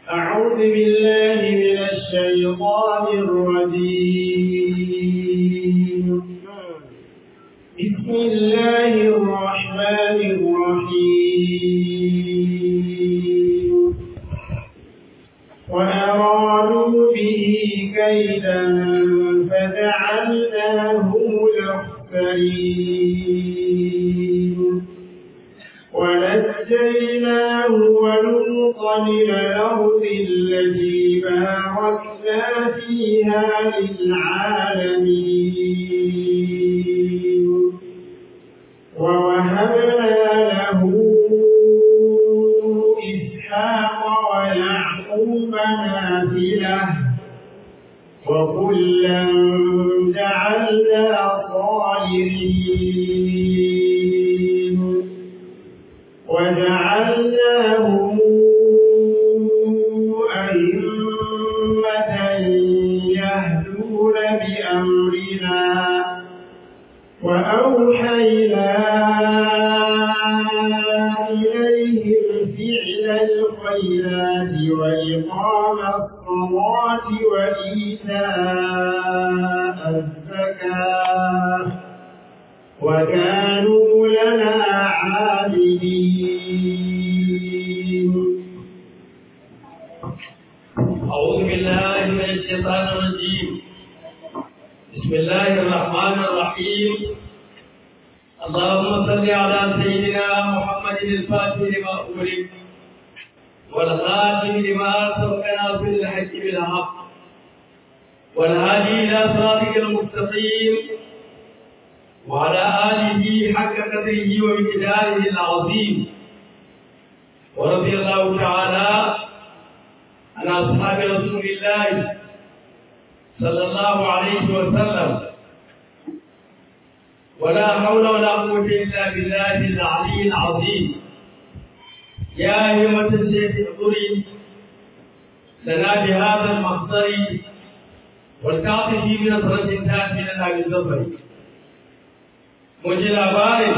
أعوذ بالله من الشيطان الرجيم بسم الله الرحمن الرحيم وأرادوا به كيدا فجعلناهم الأخسرين ونجيناه ولوطا إلى الأرض التي باركنا فيها للعالمين ووهبنا له إسحاق ويعقوب نافلة وكلا جعلنا صالحين وجعلناهم أئمة يهدون بأمرنا وأوحينا إليهم فعل الخيرات وإقام الصلاة وإيتاء الزكاة وكانوا لنا عابدين أعوذ بالله من الشيطان الرجيم بسم الله الرحمن الرحيم اللهم صل على سيدنا محمد الفاتح لما أغلق والخاتم لما سبقنا في الحج بالحق والهادي إلى صراطك المستقيم وعلى آله حق قدره ومقداره العظيم ورضي الله تعالى عن أصحاب رسول الله صلى الله عليه وسلم ولا حول ولا قوة إلا بالله العلي العظيم يا أيها الشيخ احضري لنا بهذا المحضر والتعطي بنظرة تأتي لنا بالظفر مجي labarin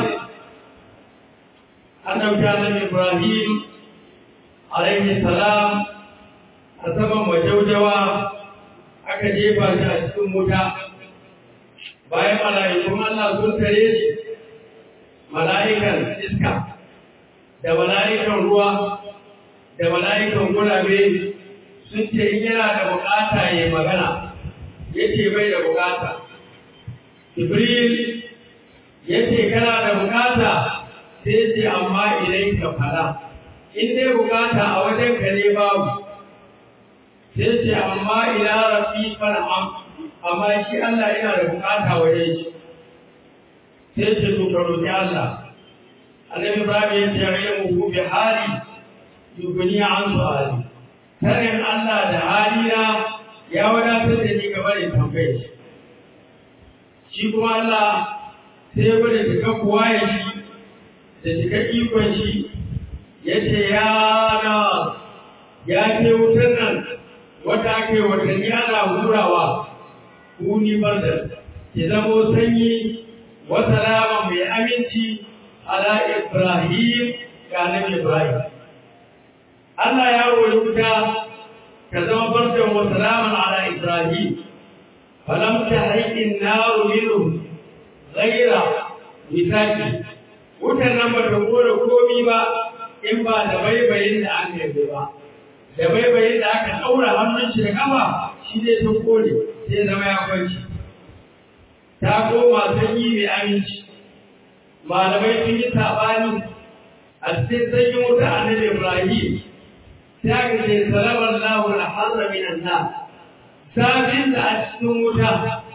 annabta annabi Ibrahim alaihi salam a saman majaujawa aka jefa shi a cikin wuta bayan mala'ikun Allah sun tare shi mala'ikan iska da mala'ikan ruwa da mala'ikan gurabe sun ce in yana da bukata ya magana ya ce bai da bukata Jibril ya ce kana da bukata sai ce amma idan ka fada in dai bukata a wajen ka ne babu sai ce amma ila rabbi farham amma shi Allah yana da bukata wajen shi sai ce to ka roki Allah annabi Ibrahim ya ce ya mu bi hali yuguni an su'ali sanin Allah da halina ya wadatar da ni gaba da tambayar shi shi kuma Allah sai ya gwada cika kuwa ya shi da cika ikon shi ya ce ya na ya ce wutar nan wata ake watanni ana hurawa kuni barda ke zamo sanyi wata rama mai aminci ala ibrahim ga nan ibrahim Allah ya wuri wuta ka zama bardan wata rama ala ibrahim falam ta haikin naru minhu ghaira misaki wutar nan ba ta kore komi ba in ba da baibayin da aka yi ba da baibayin da aka ɗaura hannun shi da kafa shi zai ta kore sai zama ya kwanci ta koma sanyi mai aminci malamai sun yi saɓani a cikin sanyin wuta a nan ibrahim sai aka ce salamar lahu na harra minan na zafin da a cikin wuta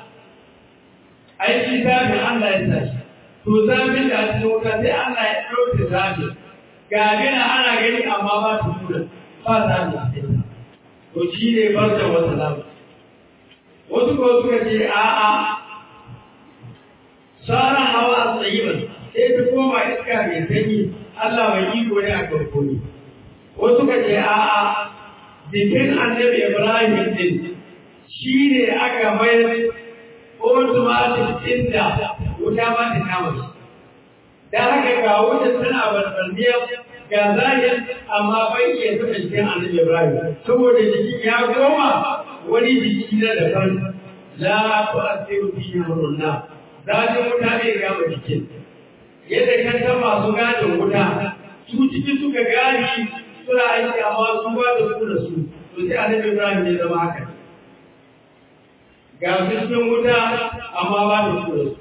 aiki zafin Allah ya tashi to zafin da a cikin wuta sai Allah ya ɗauke zafin ga gina ana gani amma ba ta tura ba zafi a cikin to shi ne barda wata zafi wasu ko suka ce a'a sauran hawa a tsayiban sai ta koma iska mai sanyi Allah mai iko ne a farko ne wasu ka ce a'a jikin annabi Ibrahim din shi ne aka mayar automatic inda wuta ba ta kama shi. Da haka ga wuta tana barbarniya ga zahir amma bai iya taɓa jikin annabi Ibrahim saboda jiki ya goma wani jiki na daban la tu'athiru fihi amrunna zafin wuta bai gama jikin yadda kan san masu gadin wuta su ciki suka gadi suna aiki amma su ba da su da su to sai annabi Ibrahim ya zama haka ga su cikin wuta amma ba da su da su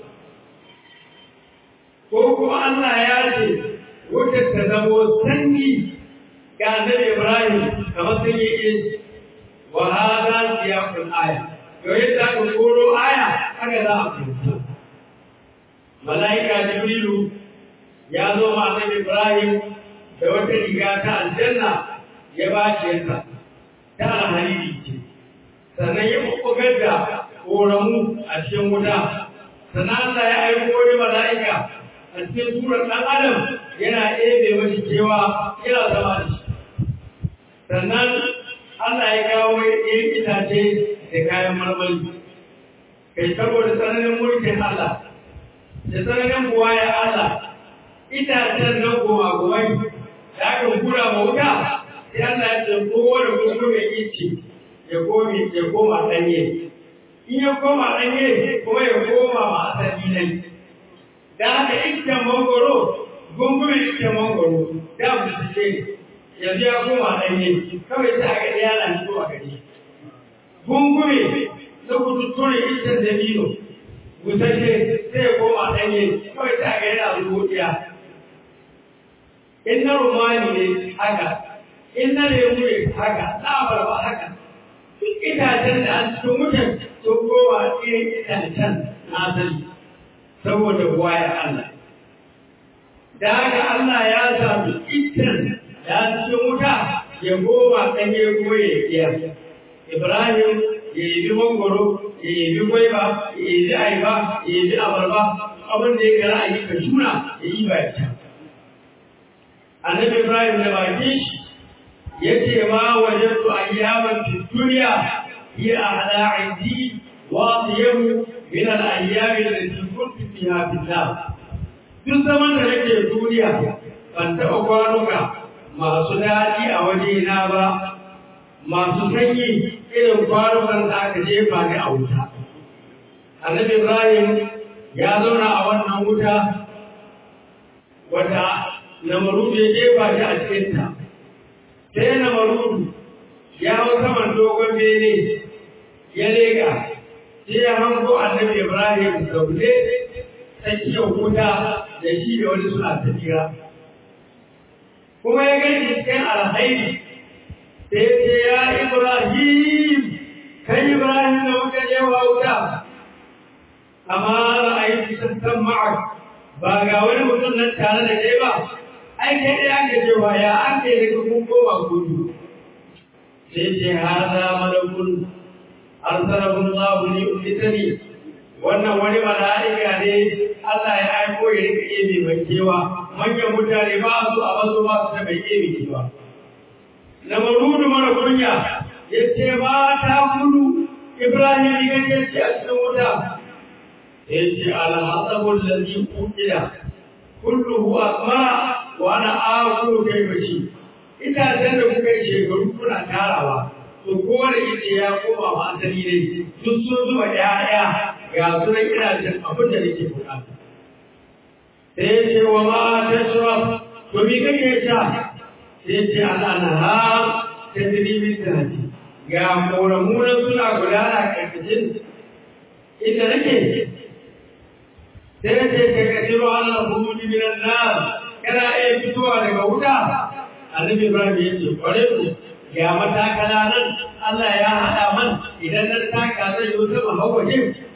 ko kuma Allah ya ce wutar ta zamo sanyi ga annabi Ibrahim kamar sanyi ne wa hada siyaqul aya yau yadda aka koro aya haka za a fahimta mala'ika jibrilu ya zo ma annabi Ibrahim da wata riga ta aljanna ya ba shi yanka ta alhariri ce sannan ya bubbugar da koramu a cikin wuta sannan Allah ya aiko wani mala'ika a cikin surar ɗan adam yana ɗebe mashi cewa yana zama da shi sannan Allah ya kawo ɗayan itace da kayan marmari kai saboda tsananin mulkin Allah da tsananin buwa ya Allah itacen nan goma gomai da aka kura ma wuta sai Allah ya ce kowane gungu mai ice ya komi ya koma ɗanye in ya koma ɗanye kuma ya koma ma asali nan da haka iccen mangoro gungume iccen mangoro da bushe yanzu ya koma ɗanye kawai ta ga ɗaya na fito a gari gungume na kututture iccen dabino busashe sai ya koma ɗanye kawai ta ga yana rubuciya in na rumani ne haka in na lemu ne haka na abarba haka duk itacen da an cikin mutum sun koma irin itacen na asali saboda waya Allah. Da haka Allah ya sami iccen da cikin wuta ya goma ɗanye goye iya. Ibrahim ya yi bi mangoro, ya yi bi gwaiba, ya yi bi aiba, ya yi bi abarba, abin da ya gara a yi ka shuna ya yi ba ya Annabi Ibrahim da baki shi ya ce ma wajen su ayyaman fi duniya hiya ahla indi wa siyamu min al-ayyam allati kuntu fiha billah duk zaman da nake duniya ban taɓa kwanuka masu daɗi a wajena ba masu sanyi irin kwanukan da aka jefa ni a wuta annabi ibrahim ya zauna a wannan wuta wata namarudu ya jefa shi a cikinta sai namarudu ya hau saman dogon bene ya lega sai ya hango annabi Ibrahim zaune tsakiyar wuta da shi da wani suna tafiya. Kuma ya gani cikin alhairi sai ce ya Ibrahim, kai Ibrahim da muka je wa wuta, amma ra'ayi sassan ma'ar ba ga wani mutum nan tare da kai ba, ai kai ɗaya ake cewa ya an kai daga kun koma gudu. Sai ce haza malakun arsalahu Allah li ummitani wannan wani mala'ika ne Allah ya aiko ya rika ebe mai kewa manyan mutane ba su a bazu ba su ta bai ebe kewa na marudu mara kunya ya ce ba ta kudu Ibrahim ya ce ce a cikin wuta ya ce alhasabul ladhi qutila kulluhu asmara wa ana aqulu kayfashi ita da kuka yi shekaru kuna tarawa to kowane ita ya koma ma asali ne duk sun zuba ƴaƴa ga sunan ina cin abin da nake buƙata sai ya ce wa ma tashrab to me kake sha sai ya ce al'anha ta dirimin tahti ga koramunan suna gudana karkashin inda nake sai ya ce ka kashiro Allah hudu minan nar kana iya fitowa daga wuta annabi Ibrahim ya ce kware ku ga matakala nan Allah ya haɗa man idan na taka zai yi sama hawaje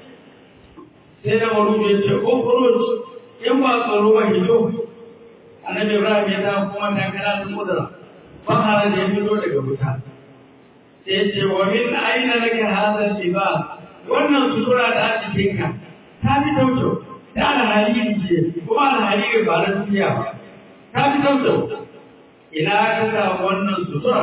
sai na maru ya ce ƙofuruj in ba tsaro ba hito annabi Ibrahim ya ta kuma takala ta kudura fahara da ya fito daga wuta sai ce wa min aina laka hadha libas wannan sutura da a cikin ka ta fi tauto ta alhali ce kuma alhali ba na duniya ba ta fi tauto ina ka samu wannan sutura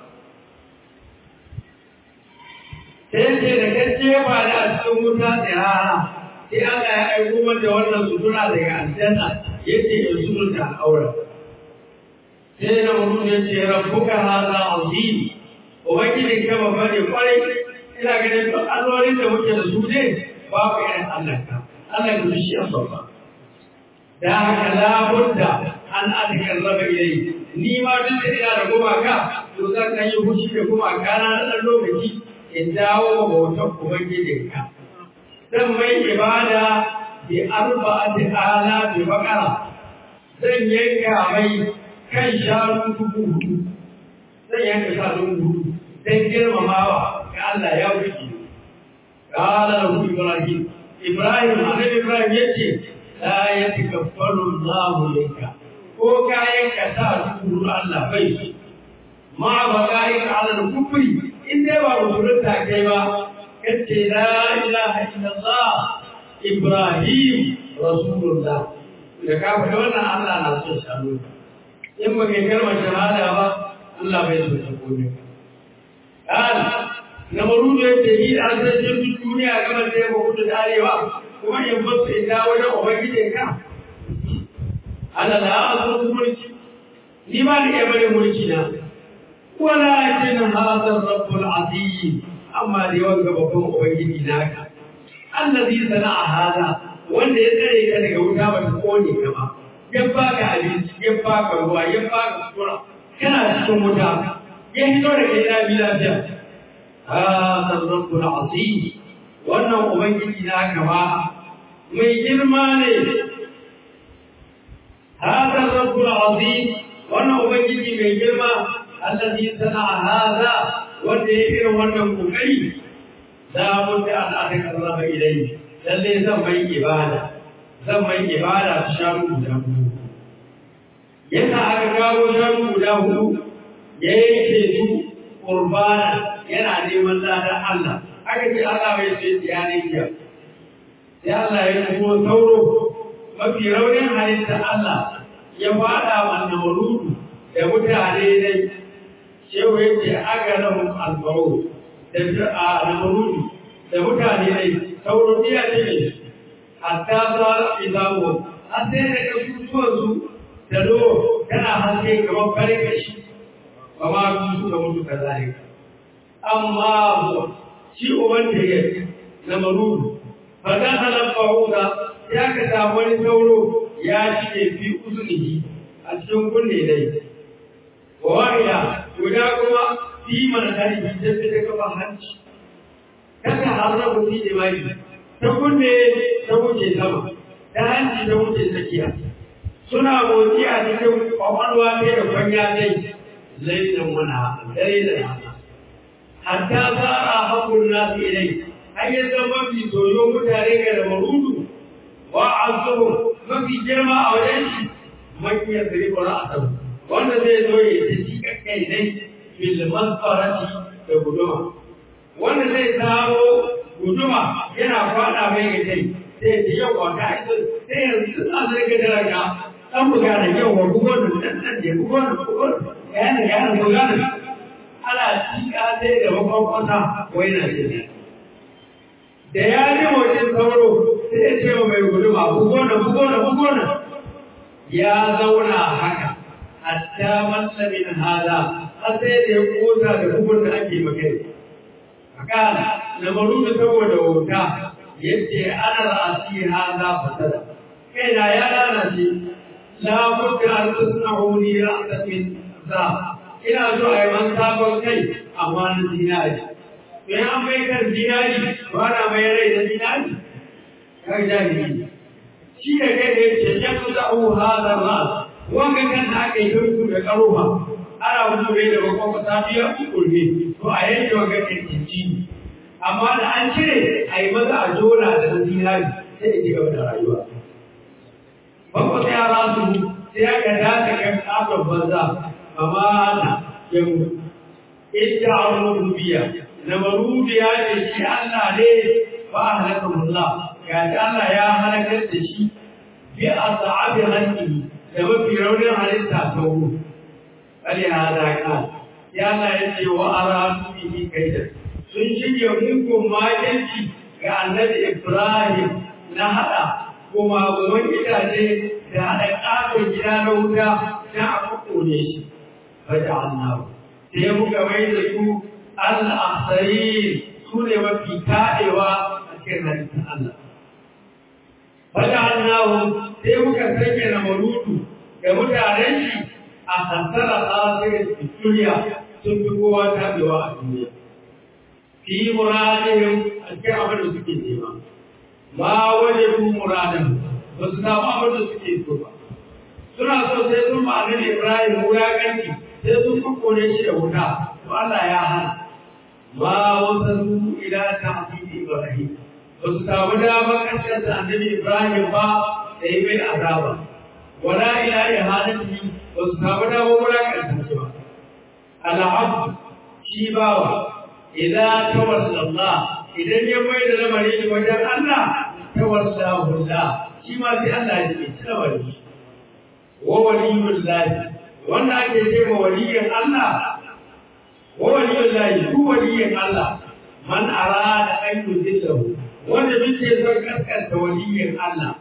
sai ce da gaske ba da a cikin wuta tsirara sai Allah ya aiko mata wannan sutura daga aljanna yace ya suturta aure sai na mutum ya ce rabbuka hada azim ubangijin ka babba ne kwarai ina ganin duk allolin da muke da su ne babu irin Allah ka Allah ka shi an babba da haka labudda an adkar raba ilai ni ma duk da ina da gumaka to zan kan yi fushi da gumaka na ɗan lokaci in dawo bautar ubangijin ka zan mai ibada bi arba'ati ala bi baqara zan yanka mai kan shanu dubu hudu zan yanka shanu hudu dan girmamawa ga Allah ya wuce qala lahu ibrahim ibrahim annabi ibrahim yace la yatakaffalu Allah laka ko kayan ka sa dubu Allah bai ma ba kai ka ala kufri in dai ba musulunta kai ba kace la ilaha illallah ibrahim rasulullah da ka faɗi wannan Allah na son shanu in ba kai kalmar shahada ba Allah bai so ta kome kan na marudu ya ce yi da asalin duk duniya kamar da ya ba kudu da arewa kuma in ba su ita wajen ubangijin ka Allah da a so su mulki ni ba ni iya bari mulki na walakin hadar rabbul azim amma da yawan babban ubangiji naka allazi sana'a hada wanda ya tsare ka daga wuta ba ta kone ka ba ya baka abinci ya baka ruwa ya baka sutura kana cikin wuta ya hito da kai lafi lafiya hada rabbul azim wannan ubangiji na ka ba mai girma ne hada rabbul azim wannan ubangiji mai girma allazi sana'a hada wanda ya irin wannan kokari la budda an atakarraba ilayhi lalle zan mai ibada zan mai ibada ta shanu guda hudu yasa aka kawo shanu guda hudu ya yanke su qurbana yana neman ladan Allah aka ce Allah bai ce ya ne kiya sai Allah ya kuma sauro mafi raunin halitta Allah ya fada wa namarudu da mutane dai shehu yake aga lahum albaro da a namarudu da mutane dai sauro iya ce ne hatta za a izawo har sai da kasusuwansu da lo tana haske kamar farin kashi ba ma su suka mutu ka zare amma shi uban da ya na marudu ba za a lafa huda ya ka samu wani sauro ya cike fi uzunihi a cikin kunne dai wa wa'ila guda kuma fi mana tarihi ta fi ta kafa hanci kaka harrabu fi jima'i ta kunne ta wuce sama ta hanci ta wuce tsakiya suna motsi a cikin kwakwalwa ta da kwanya dai lailan mana dare da rana hatta tsara hakun nasu ilai har ya zama mafi soyo mutane ga da marudu wa azuhu mafi girma a wajen shi makiyar da ribar asar wanda zai zo ya ta ci kai dai fil masfarati da guduma wanda zai samu guduma yana fada mai ga kai sai ya yau wa ka ita sai yanzu a zai ga daraja an buga da yau wa bugon da dan dan da bugon da bugon ya ne ya ne bugon ana cika sai da makwakwata wai na ce da ya ji wajen sauro sai ya ce wa mai guduma bugon da bugon da bugon ya zauna haka hatta mallamin hada har sai da ya kosa da bugun da ake magana fakala na maru da saboda wuta yace ana ra'asi hada fasada kai na ya lalace la budda an tasnahu li ra'san min za ina so a yi man sabon kai amma na zinari to ya an mai kan zinari ba na mai rai da zinari kai jami'i shi da kai da yace ya kusa hada ra'as wanga kan da aka yi turku da karuwa ana wani bai da bakon ta biya kurmi to a yanke wanga kan kinci amma da an cire a yi maza a jona da na zinari sai ya ci gaba da rayuwa bakon sai ya rasu sai ya ga dace kan kafin banza amma na ya mutu ita a wani biya na marubiya ne shi Allah ne ba a halakar Allah ga Allah ya halakar da shi bi a sa'abi hankali da mafi raunin halitta sauro. Ali hada ka, ya na ya ce wa ara bihi kaida. Sun shirya mugun majalci ga annabi Ibrahim na haɗa kuma guman gidaje da haɗa ƙaton gida na wuta dan a kokone shi faja'alnahu sai muka mai da su al-akhsarin su ne mafi taɗewa a cikin halittar Allah faja'alnahu sai muka sanya na marudu da mutanen shi a hasara asirin duniya sun fi kowa taɓewa a duniya fi muradihim a cikin abin da suke nema ma waje ku muradan ba su samu abin da suke so ba suna so sai sun ba annabi Ibrahim wulaƙanci sai sun kokone shi da wuta to Allah ya hana ma wasu ila ta'bidi Ibrahim ba su samu damar kasar da annabi Ibrahim ba da yi mai azaba wala ila ihanati ba su samu damar wulaƙanta shi ba al'abd shi bawa idan tawalla Allah idan ya mai da lamarin wajen Allah tawalla Allah shi ma sai Allah ya ce ci lamarin shi wa waliyul lahi wanda ake ce ma waliyin Allah wa waliyul lahi ku waliyin Allah man arada an yudillahu wanda muke son kaskanta waliyin Allah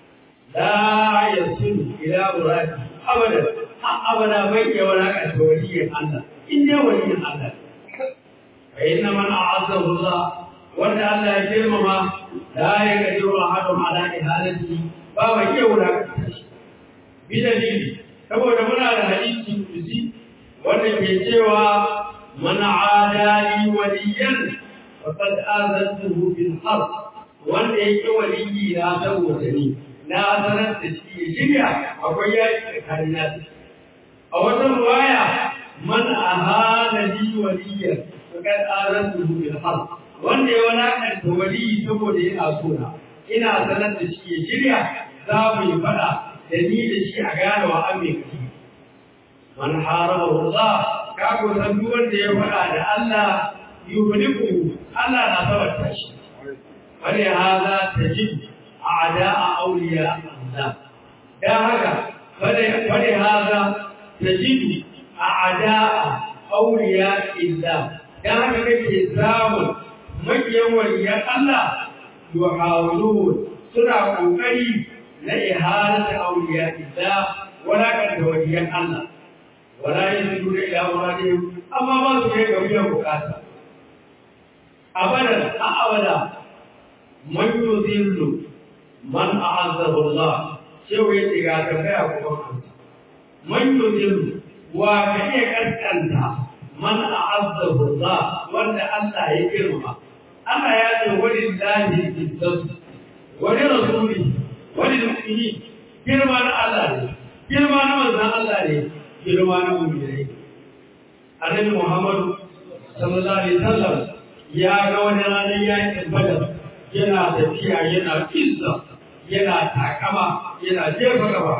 la yasilu ila muradi abada abada bai iya walakanta waliyin Allah in dai waliyin Allah fa inna man a'azzahu Allah wanda Allah ya girmama la yaqdiru ahadun ala ihalatihi ba mai iya walakanta shi bidalili saboda muna da hadisi kusi wanda ke cewa man adali waliyan faqad azantuhu bil harb wanda yake waliyi na saboda ni na sanar da shi ya shirya akwai yaki tsakanin nasu a wata ruwaya man ahana li waliyan faqad azantuhu bil harb wanda ya walakanta waliyi saboda yana so na ina sanar da shi ya shirya za mu yi fada da ni da shi a gane wa amin ki man haraba Allah ka ko san duk wanda ya faɗa da Allah yuhliku Allah na tabbata shi wani hada tajib a'da'a awliya Allah da haka wani wani hada tajib a'da'a awliya Allah da haka kake samu makiyan waliyan Allah yuhawilun suna kokari na ihalata auliya illa wala kan da waliyan Allah wala yanzu da ila muradin amma ba su kai ga biyan bukata abada a abada man yuzillu man a'azzahu Allah cewa ya diga ta kaya kuma kansa man yuzillu wa ka iya kaskanta man a'azzahu Allah wanda Allah ya girma Allah ya ce walillahi izzatu wa li rasulihi wani mu'mini girma na Allah ne girma na manzon Allah ne girma na mu'mini Annabi Muhammad sallallahu alaihi wasallam ya ga wani ranar yakin Badar yana tafiya yana kissa yana takama yana jefa gaba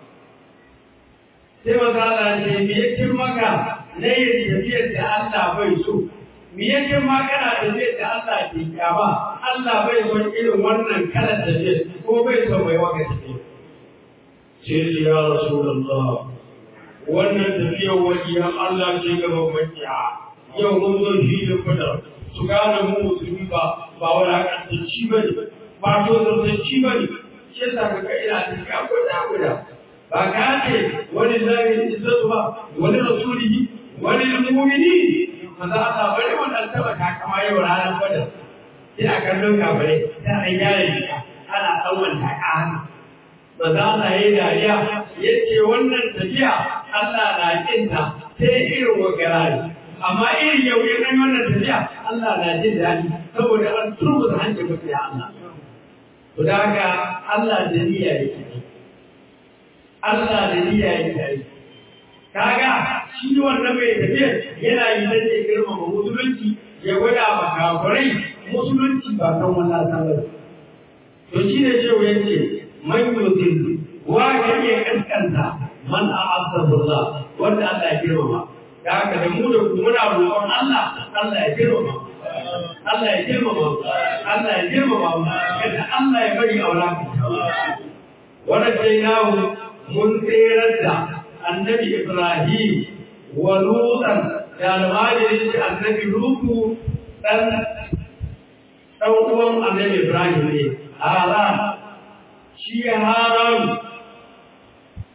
sai manzon Allah ce me yake maka na yin tafiyar da Allah bai so me yake ma kana tafiyar da Allah ke kyama Allah bai son irin wannan kalar tafiyar ko bai son mai waka tafiyar sai ya rasulullah wannan tafiyar wajiyan Allah ce ga mafiya yau mun zo shi da fadar su gane mu musulmi ba ba wani hakantacci ba ne ba to zartacci ba ne shi yasa ka ga ina tafiya guda guda ba ka ce wani zai izzatu ba wani rasulihi wani mu'mini maza Allah bari wannan taba takama yau ranar badar sai a kallon gabare sai an gyara jika ana tsawon taka hana maza Allah ya yi dariya ya ce wannan tafiya Allah na kinta sai irin wagarari amma irin yau ya kai wannan tafiya Allah na jin daɗi saboda an turbuta hancin mutu ya Allah to da haka Allah da niyya yake Allah da niyya yake kaga shi wannan mai tafiya yana yi dan ya girmama musulunci ya gwada ma kafirai musulunci ba kan wannan sabar to shi ne cewa yace man yuzil wa kan ya kaskanta man a'azzahu Allah wanda Allah ya girmama da haka da mu da ku muna roƙon Allah Allah ya girmama Allah ya girmama Allah ya girmama kada Allah ya bari aula wannan sai nawo mun tsere da annabi Ibrahim wa Lutan da almajirin da annabi Lutu dan dan uwan annabi Ibrahim ne Haran shi Haran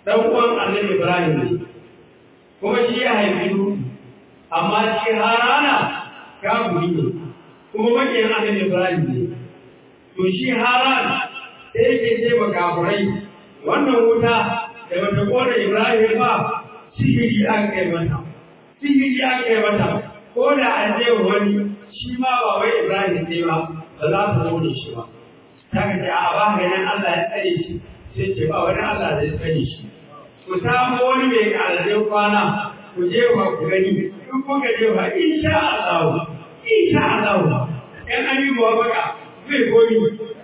dan uwan annabi Ibrahim ne kuma shi ya haifi Lutu amma shi Harana kafiri ne kuma makiyin annabi Ibrahim ne to shi Haran sai yake ce ba kafirai wannan wuta da bata kona Ibrahim ba sihiri aka kai mata sihiri aka kai mata ko da an je wani shi ma ba wai Ibrahim ne ba ba za su zo da shi ba ta ka ce a ba ganin Allah ya tsare shi sai ce ba wani Allah zai tsare shi ku samu wani mai ƙararren kwana ku je ba ku gani in kuka je ba insha Allah insha Allah in an yi bawa baka zai koyi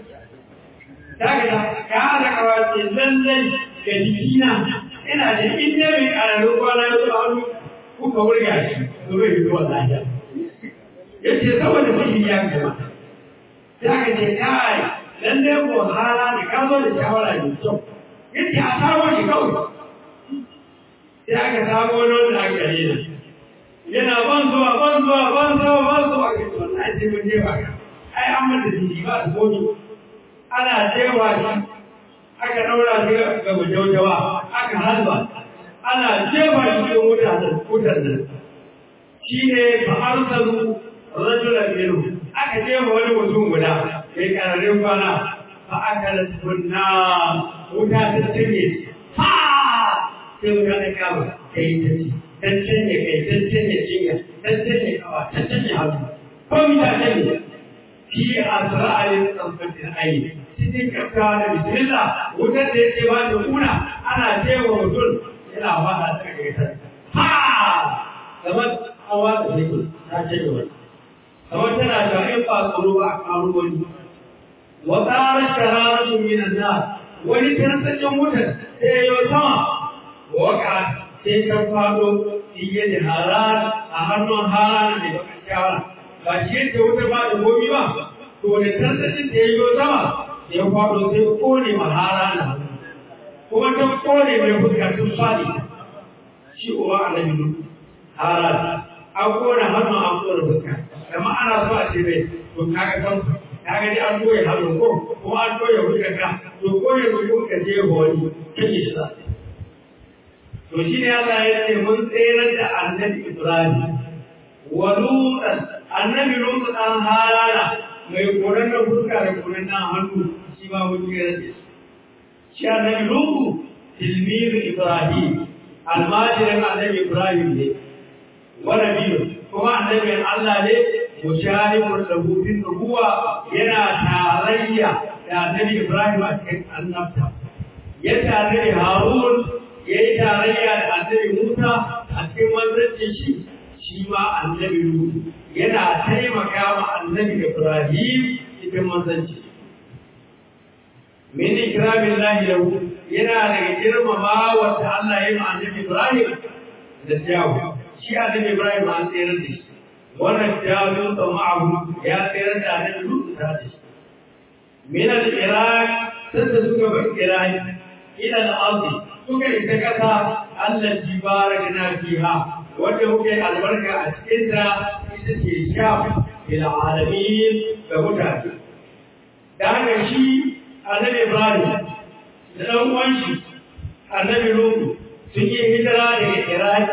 ta ka ta ka hada kawace lallai ga jikina ina da inda mai ƙararren kwana ya zo hannu kuka wurga shi to bai fito lafiya yace saboda sihiri ya gaba sai aka ce kai lallai ko hala da ka zo da shawara mai kyau yace a samu shi kawai sai aka samu wani wanda aka rena yana ban zuwa ban zuwa ban zuwa ban zuwa ka ce wannan ce mun je ba ka ai an mata jiki ba su gobe ana jewa shi aka daura shi ga mujaujawa aka halba ana jefa shi cikin wutar wutar nan shi ne fa arsalu rajulan minhu aka jefa wani mutum guda mai kararin kwana fa aka tunna wuta ta tanye ha sai wuta ta kama ta yi ta ci dan canye kai dan canye jinya dan canye kawa dan canye hannu ko mi ta canye fi asra'alin tsamfatin ayi cikin kafka da bismillah wutar da yake ba da kuna ana cewa mutum yana fada ta ga ita ha kamar an watsa shekul ta canye wani kamar tana da in ba tsaro ba a karo wani wa tsarar shararatun minan na wani tarsaccen wutar sai ya yi sama waka sai ta faɗo iye da harar a hannun harar da bakan shawara ba shi yadda wuta ba da gomi ba to da tarsacin da ya yi sama ya faɗo sai kone ma harar na kuma ta kone mai fuska tun faɗi shi uwa a nan harar an kone hannun an kone fuska amma ana so a ce mai to kaga kan kaga dai an koya hannun ko kuma an koya fuskar ka to koya fuskar je wani kake shi za To shi ne Allah ya ce mun tsere da annabi Ibrahim wa Lutan annabi Lutan an halala mai koran da fuska da koran nan hannu shi ba mun tsere da shi. Shi annabi Lutu tilmizu Ibrahim almajirin annabi Ibrahim ne wa nabiyu kuma annabin Allah ne musharikun lahu fi nubuwa yana tarayya da annabi Ibrahim a cikin annabta. Ya tare da Harun ya yi tarayya da annabi Musa a cikin manzancin shi shi ma annabi Nuhu yana taimaka ma annabi Ibrahim cikin manzanci. Min ikramin lahi lahu yana daga girmama wata Allah ya yi ma annabi Ibrahim da jawo. Shi annabi Ibrahim an tsere da shi. Wannan jawo da ma'ahu ya tsere da annabi Nuhu ta da shi. Min al-Iraq sanda suka bar Iraq ila al-Ardi suka ita kasa Allah ji barakna fiha wanda muke albarka a cikin ta ita ce sham ila alamin da mutane da haka shi annabi Ibrahim da dan uwan shi annabi Nuhu sun yi hijira daga Iraq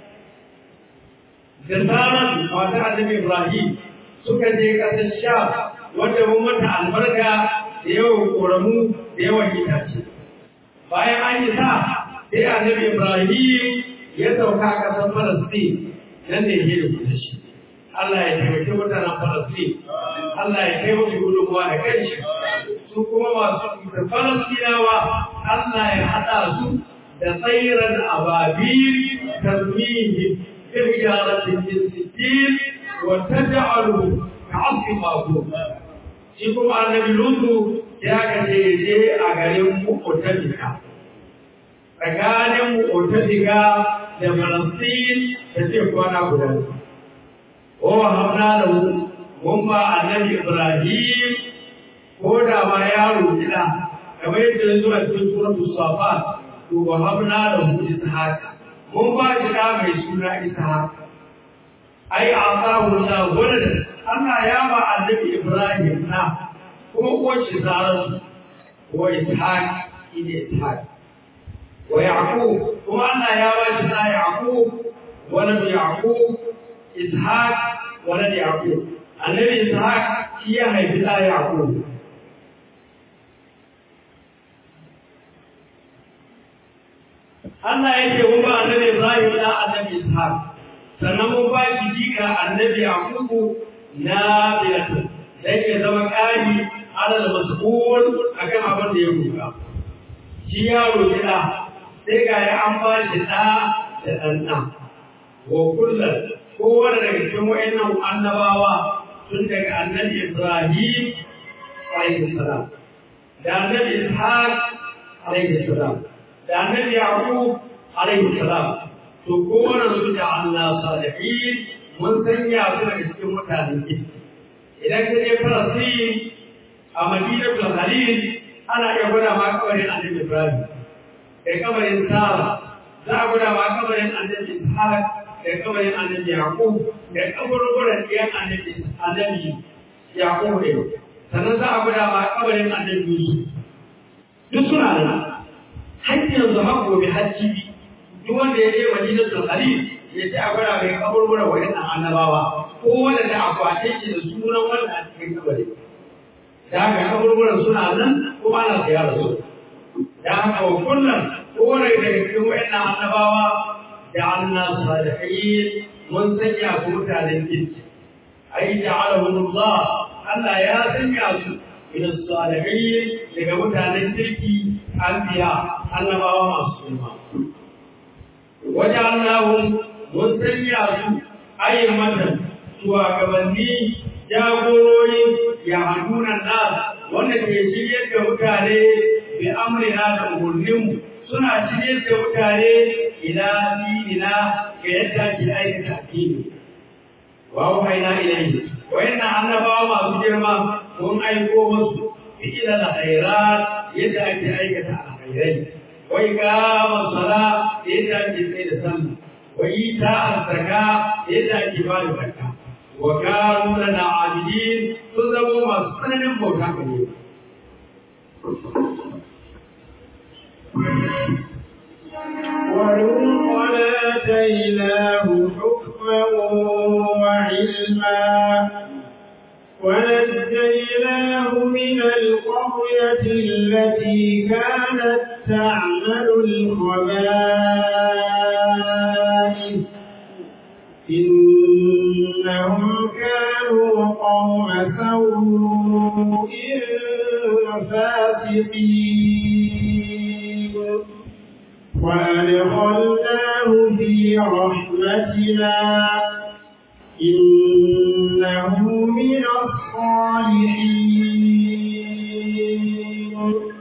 da tsarin wata annabi Ibrahim suka je kasar sham wanda mun mata albarka da yawan koramu da yawan itace bayan an yi sa sai annabi Ibrahim ya sauka a ƙasar Falastin nan ne ya rubuta shi Allah ya taimaki mutanen Falastin Allah ya kai musu gudunmuwa da kanshi su kuma masu da Falastinawa Allah ya haɗa su da tsairan ababil tarmihi irjaratin sittin wa taj'alu ka'asfi ma'qul shi kuma annabi Lutu ya kace je a garin Mu'tafika tsakanin Mu'tafika da Falastin da ce kwana guda o hamna da mun ba annabi Ibrahim ko da ma yaro gida kamar yadda zuwa cikin suratul Safat to wa hamna da mu Ishaq mun ba shi da mai suna Ishaq ai asahu la walad Allah ya ba annabi Ibrahim na kuma uwar shi Saratu wa Ishaq ine Ishaq wa yaqub kuma Allah ya ba shi da yaqub ولد يعقوب إسحاق ولد يعقوب النبي إسحاق هي هيبتا يعقوب Allah ya ce mun ba annabi Ibrahim da annabi Ishaq sannan mun ba shi jika annabi Yaqubu na bilatu dan ya zama kari alal mas'ul akan abin da ya ruka shi yaro gida sai ga ya an ba shi da da dan wa kullum kowane daga cikin wa'annan annabawa tun daga annabi Ibrahim alaihi salam da annabi Ishaq alaihi salam da annabi Yaqub alaihi salam to kowane su da Allah salihin mun sanya su daga cikin mutanen kirki idan ka je Falastin a Madinatul Khalil ana iya gwada ma kabarin annabi Ibrahim da kabarin Sara za a gwada ma kabarin annabi Ishaq da kabarin annabi Yaqub da kaburburan ɗiyan annabi annabi Yaqub ne sannan za a gwada ma kabarin annabi Yusuf duk suna nan har yanzu har gobe hajji duk wanda ya je Madinatul Khalil ya ce a gwada mai kaburburan waɗannan annabawa ko wanda da akwate shi da sunan wanda a cikin kabari da haka kaburburan suna nan kuma ana ziyara su da haka wa kullum kowane daga cikin waɗannan annabawa جعلنا صالحين منسجع كمتال الجنس أي جعلهم الله ألا يا سنيا من الصالحين لكمتال الجنس أنبياء أنبا ومعصوما وجعلناهم منسجع أي مدن سوى كبني jagorori ya hadunan nas wanda ke shiryar da mutane bi amrina da umarninmu suna cikin da mutane ila dinina ga yadda ke aikata addini wa wahaina ilayhi wa inna annabawa masu girma mun aiko musu ila alkhairat yadda ake aikata alkhairai wa iqama sala yadda ake tsaye da sallah wa ita zakka yadda ake ba da zakka wa kanu lana abidin sun zama masu tsananin bauta gare ولوطا آتيناه حكما وعلما ونجيناه من القرية التي كانت تعمل الخبائث إنهم كانوا قوم سوء فاسقين وأدخلناه في رحمتنا إنه من الصالحين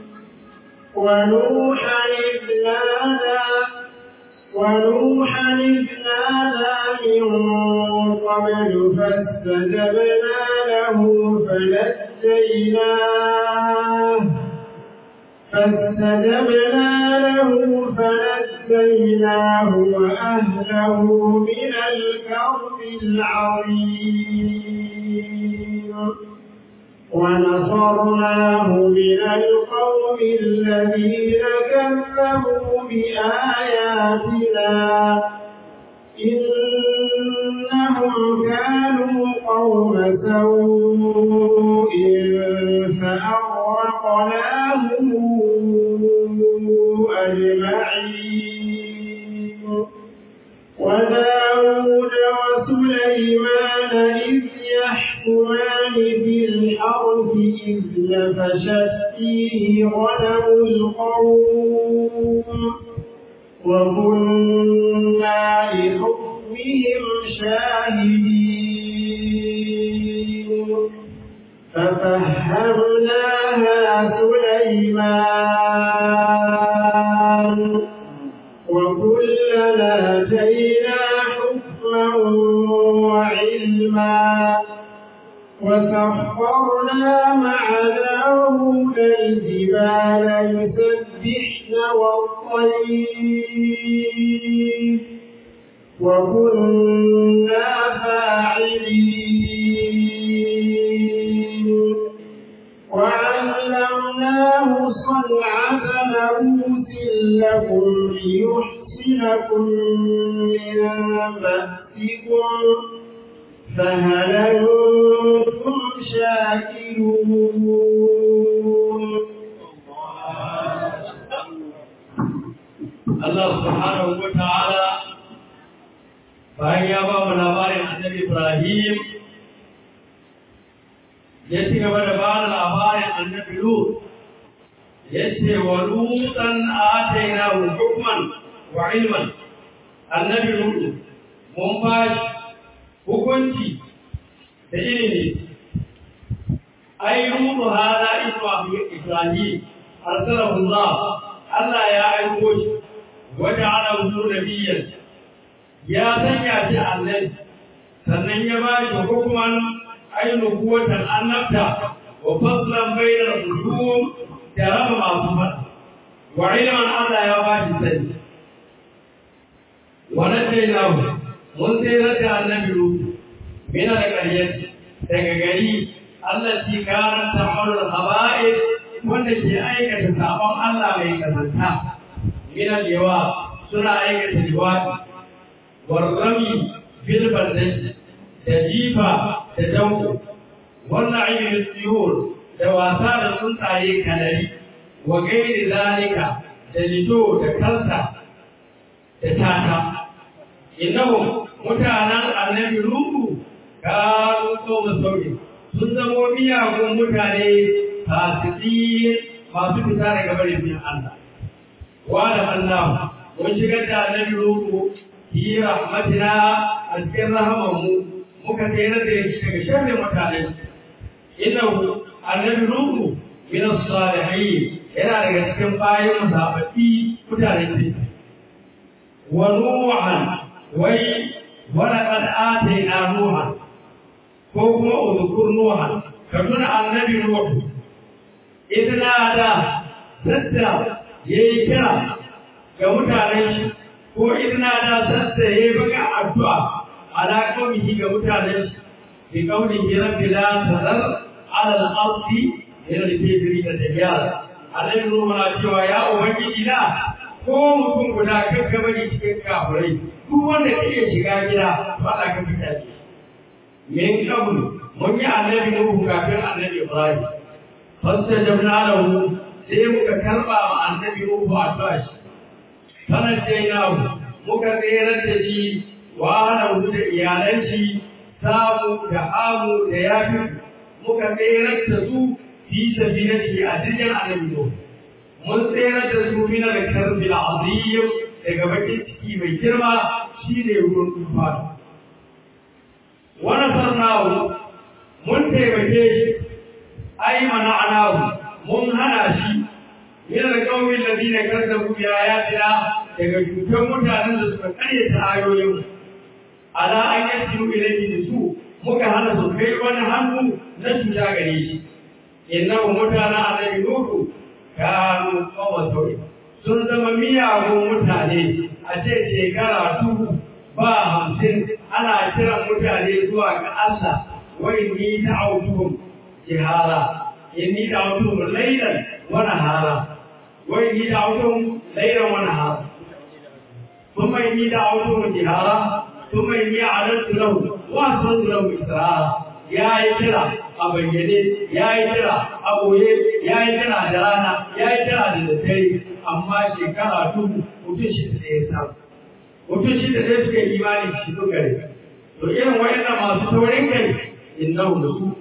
ونوحا إذ نادى ونوحا إذ نادى من قبل فاستجبنا له فنجيناه فاستجبنا له فنجيناه وأهله من الكرب العظيم ونصرناه من القوم الذين كذبوا بآياتنا إنهم كانوا قوم سوء فأغرقناهم أجمعين وداود وسليمان إذ يحكمان في الحرث إذ نفشت فيه غنم القوم وكنا لحكمهم شاهدين ففهمناها سليمان وكلنا آتينا حكما وعلما وسخرنا مع داود الجبال يسبحن والطير وكنا فاعلين وعلمناه صنعة لبوس لكم من بأسكم فهل أنتم شاكرون Allah subhanahu wa ta'ala bayan ya ba mu labarin annabi Ibrahim ya ci gaba da ba da labarin annabi Lut ya ce wa lutan atainahu hukman wa ilman annabi Lut mun ba shi hukunci da ilimi ai Lut hada Ibrahim arsalahu Allah Allah ya aiko shi وجعله نبيا يا سنيا في النبي sannan ya ba shi hukuman ainihin kuwatan annabta wa faslan bainar hujum da raba masu fada wa ilman Allah ya ba shi sani wa nadainahu mun tsere da annabi ruhu min al-qaryat daga gari Allah shi kana ta'malul haba'id wanda ke aikata sabon Allah mai kasanta من اللواء سنة أيك الجواد والرمي في البردج تجيبا تجوب والنعيم للطيور دواسار السنطعي كنري وغير ذلك تجدو تكلتا تتاتا إنهم متانا النبي لوطو كانوا قوم سوء sun zamo miyagun mutane fasiki masu fita daga barin bin Allah وعلم الله وشكت النبي لوط في رحمتنا أذكر رحمه مكثيرة شر مكان إنه النبي لوط من الصالحين yana daga cikin bayan zaɓaɓɓi mutanen kirki wa nuhan wai wala qad atayna nuhan ko kuma udhkur nuhan ka tuna annabi nuhu idna da sadda ya yi kira ga mutanen shi ko idna da sassa ya yi baka addu'a ala kawai ga mutanen shi bi kawai rabbi la tazar ala al-ardi yana da tebiri da tafiya alai ruwa na cewa ya ubangiji na ko mutum guda kan gabari cikin kafirai duk wanda ke iya shiga gida to Allah ka fita shi min qabl mun yi annabi nuhu kafin annabi ibrahim fastajabna lahu sai muka karba wa annabi Nuhu addu'a shi sanar jainahu muka tsere da shi wa hana da iyalan shi samu da amu da yafi muka tsere da su fi sabilillah a cikin annabi Nuhu mun tsere da su min al-karbi al-azim daga bakin ciki mai girma shine ruwan tufa wa nasarnahu mun taimake shi ai mana'anahu mun hana shi min alqawmi alladhina kazzabu bi ayatina daga cutar mutanen da suka karyata ayoyin ala an yasiru ilayhi da su muka hana su kai wani hannu na cuta gare shi innahu mutana annabi nuhu kanu qawma sawi sun zama miyagun mutane a ce shekara dubu ba hamsin ana kiran mutane zuwa ga Allah wai ni ta'awtuhum jihara inni da'awtuhum laylan wa nahara wa inni da'awtuhum laylan wa nahara thumma inni da'awtuhum jihara thumma inni a'lantu lahu wa asrartu lahu israra ya yi kira a bayyane ya yi kira a boye ya yi kira da rana ya yi kira da daddare amma shekara dubu mutum shi da ya samu mutum shi da zai suka yi imani shi suka rai to irin wayannan masu taurin kai innahu da su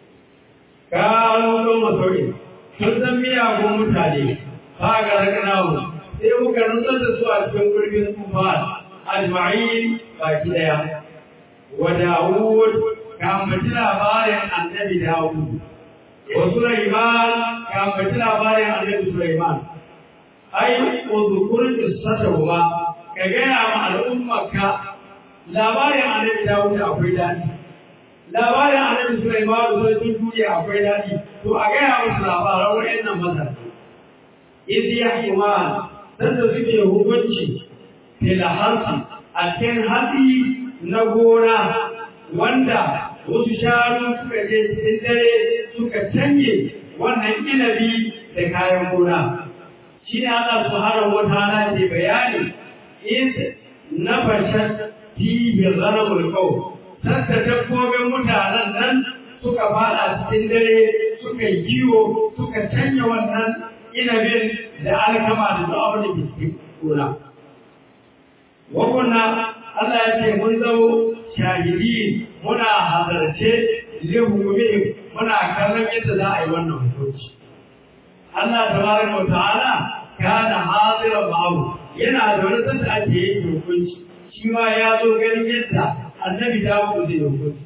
kawo don masaurin sun san miyagun mutane ba ga rakanawu sai muka nutsar da su a cikin gurbin tufa ajma'in baki daya wa dawud ka ambaci labarin annabi dawud wa sulaiman ka ambaci labarin annabi sulaiman ai uzukur qissatuhuma ka gaya ma al'ummarka labarin annabi dawud akwai dadi labarin annabi Sulaiman da sun duniya akwai daɗi to a gaya musu labaran wayannan maza idh yahkuman dan da suke hukunci fil harsi a cikin hatsi na gona wanda wasu shanu suka je cikin dare suka canje wannan inabi da kayan gona shi ne Allah subhanahu wa ta'ala ke bayani in na fashan fihi ghanamul qaw sanda dabbobin mutanen nan suka fada cikin dare suka yi kiwo suka canya wannan inabin da alkama da duk abin da ke cikin gona wa kunna Allah ya ce mun zamo shahidi muna halarce lihumihim muna kallon yadda za a yi wannan hukunci Allah tabaraka wa ta'ala kana hadiran ma'ahu yana da wani sanda ake yin hukunci shi ma ya zo ganin yadda annabi Dawud zai hukunci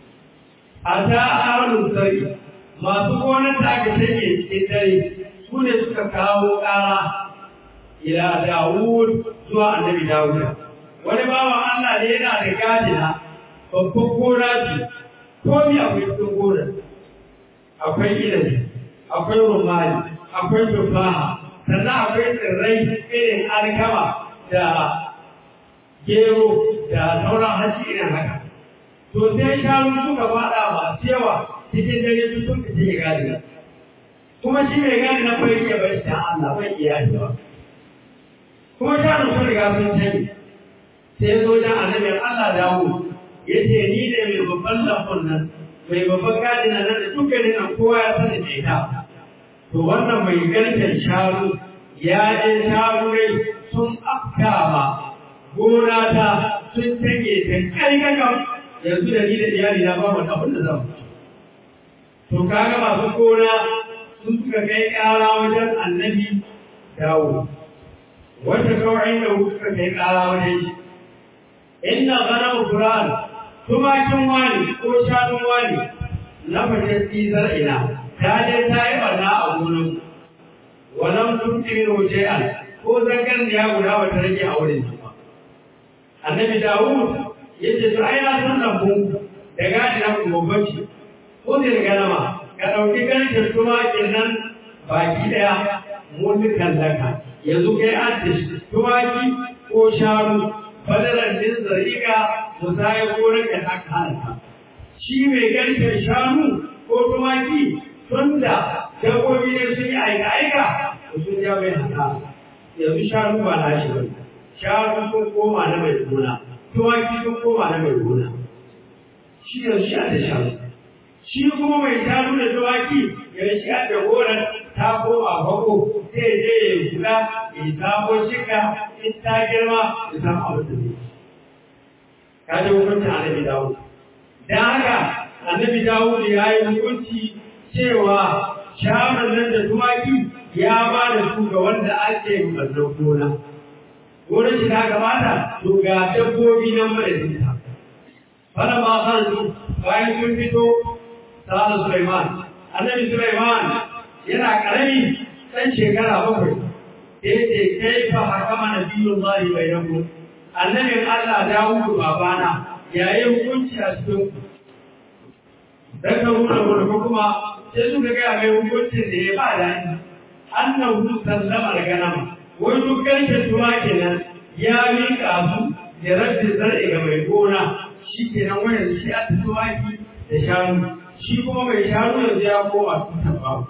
a ta ahlul sari masu gonar da aka take cikin dare su ne suka kawo ƙara ila Dawud zuwa annabi Dawud wani bawan Allah ne yana da gadina babban gona ce komi akwai cikin gonar akwai ilabi akwai rumani akwai tufaha sannan akwai tsirrai irin alkama da gero da sauran haji irin haka to sai shanu suka fada masu yawa cikin dare su sun fice ya gadi kuma shi mai gadi na bai iya bai da Allah bai iya yi ba kuma shanu sun riga sun sani sai zo da annabin Allah dawo ya ce ni ne mai babban lambun nan mai babban gadi na nan da dukkanin nan kowa ya sani da ita to wannan mai garken shanu ya je shanu rai sun afkama gona ta sun tage ta kai kakam yanzu da ni da iyali na ba wani abin da zan to kaga masu gona sun suka kai ƙara wajen annabi dawo wata kawai da suka kai ƙara wajen shi inna gana Qur'an tumakin wani ko shanun wani na fashe tsizar ina ta je ta yi barna a gonan walam tumti min shay'an ko zangan da ya guda wata rage a wurin ba annabi Dawud yace to ai na san lambu da gadi na gobanci ko da ganama ka dauki ganin tumakin nan baki daya mun kallaka yanzu kai addish tumaki ko sharu badalan din zariga musaya gonar da aka halaka shi mai garken shanu ko tumaki tunda dabbobi ne sun yi aika aika sun ja mai haka yanzu shanu ba na shi bane shanu sun koma na mai gona tumaki sun koma na mai gona shi yanzu shi da shanu shi kuma mai shanu da tumaki yanzu shi da gonar ta koma bako zai je ya kula ya samo shika in ta girma ya samu abin da zai ka ji hukuncin annabi dawud dan haka annabi dawud ya yi hukunci cewa shawarar nan da tumaki ya ba da su ga wanda ake mazan gona gonar shi ta gabata to ga dabbobi nan madadinta fara ma kan bayan sun fito sa'ad Sulaiman annabi Sulaiman yana karami ɗan shekara bakwai da yake kai fa hakama nabiyullahi bainakum annabin Allah Dawudu babana yayin hukunci a cikin ku dan ka rubuta wani kuma sai suka ga mai hukuncin da ya ba da ni annahu sallama al-ganam wai duk karshen tuwa kenan ya mika su da rabbi zar'i ga mai gona shi kenan wannan shi a tuwaki da shanu shi kuma mai shanu yanzu ya koma tutan babu